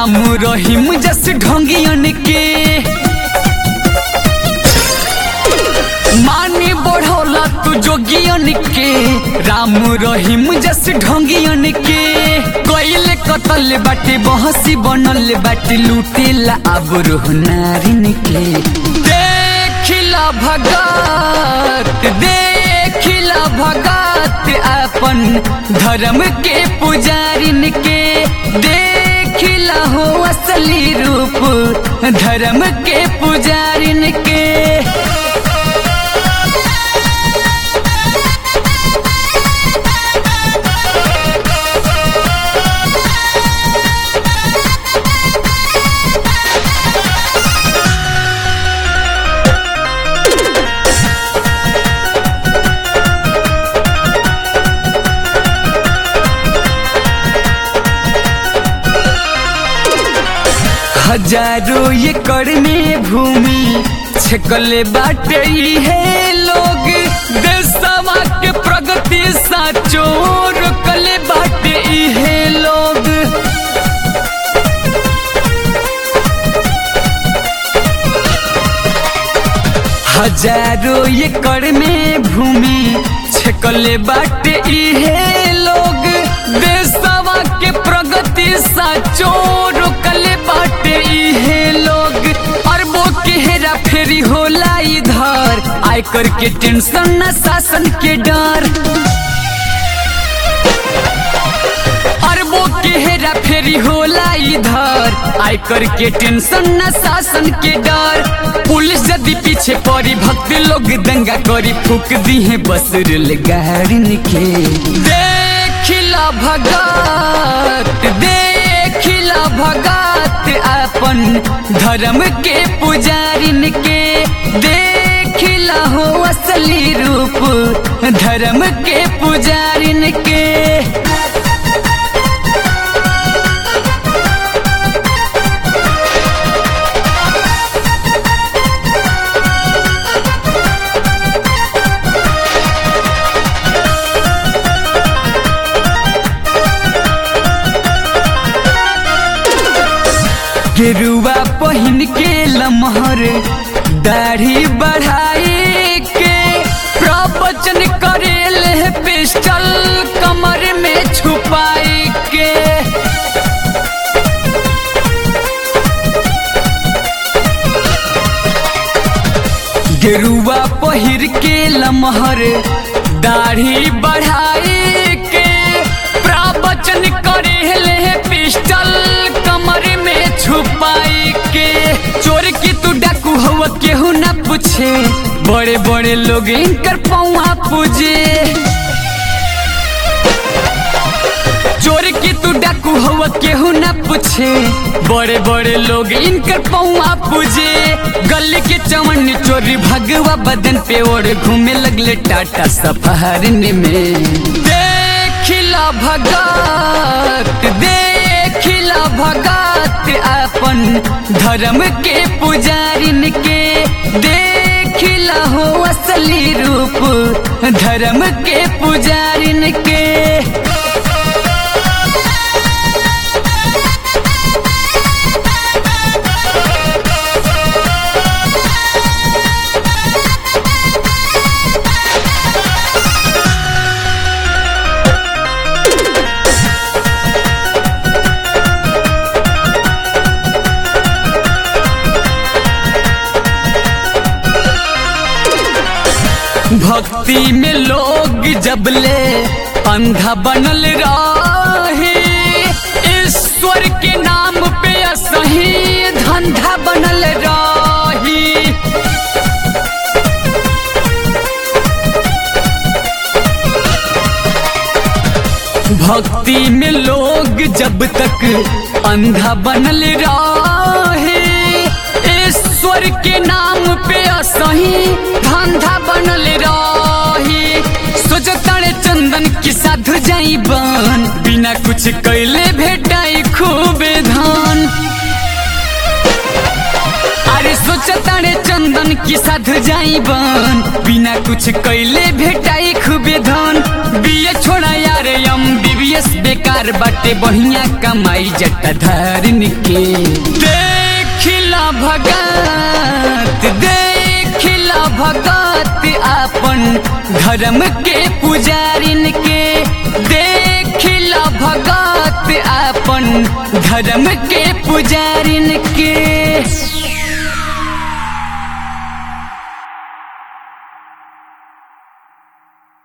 राम रहीम जस ढोंगियन के माने बढ़ौला तू जोगियन के राम रहीम जस ढोंगियन के कइले कतल बाटे बहसी बनल बाटे लूटेला अब रोह नारिन के देखिला भगत देखिला भगत अपन धर्म के पुजारिन के देखिला हो असली रूप धर्म के पुजारिन के हजारों एकड़ में भूमि छकले बाटे है लोग देशवा के प्रगति साचो रोकले बाटे है लोग हजारों एकड़ में भूमि छकले बाटे है लोग देशवा के प्रगति साचो रोकले बाटे है लोग अरबों के हेरा फेरी होला इधर आयकर के टेंशन न शासन के डर अरबों के हेरा फेरी होला इधर आयकर के टेंशन न शासन के डर पुलिस यदि पीछे पड़ी भक्त लोग दंगा करी फूक दी है बस रेलगाड़िन के देखिला भगत देखिला भगत अपन धर्म के पुजारिन के देखिला हो असली रूप धर्म के पुजारिन के गेरुआ पहिन के लमहर दाढ़ी बढ़ाई के प्रवचन करेल पिस्टल कमर में छुपाई के गेरुआ पहिर के लमहर दाढ़ी बढ़ाई के प्रवचन करेल पिस्टल कमर में छुपाई के चोर की तू डाकू हवा केहू ना पूछे बड़े बड़े लोग इनकर पौआ पूजे चोर की तू डाकू हवा केहू ना पूछे बड़े बड़े लोग इनकर पौआ पूजे गली के चमन चोरी भगवा बदन पे ओढ़ घूमे लगले टाटा सफारिन में देखिला भगत देखिला भगत अपन धर्म के पुजारिन के देखिला हो असली रूप धर्म के पुजारिन के भक्ति में लोग जबले अंधा बनल रहे ईश्वर के नाम पे असही धंधा बनल रही भक्ति में लोग जब तक अंधा बनल रहे ईश्वर के नाम पे असही धंधा बनल रही सोचतारे चंदन की साधु जाई बन बिना कुछ कैले भेटाई खूबे धान अरे सोचतारे चंदन की साधु जाई बन बिना कुछ कैले भेटाई खूबे धन बीए छोड़ा यार एम बीबीएस बेकार बाटे बढ़िया कमाई जटाधारिन के देखिला भगत देखिला भगत आपन धर्म के पुजारिन के देखिला भगत आपन धर्म के पुजारिन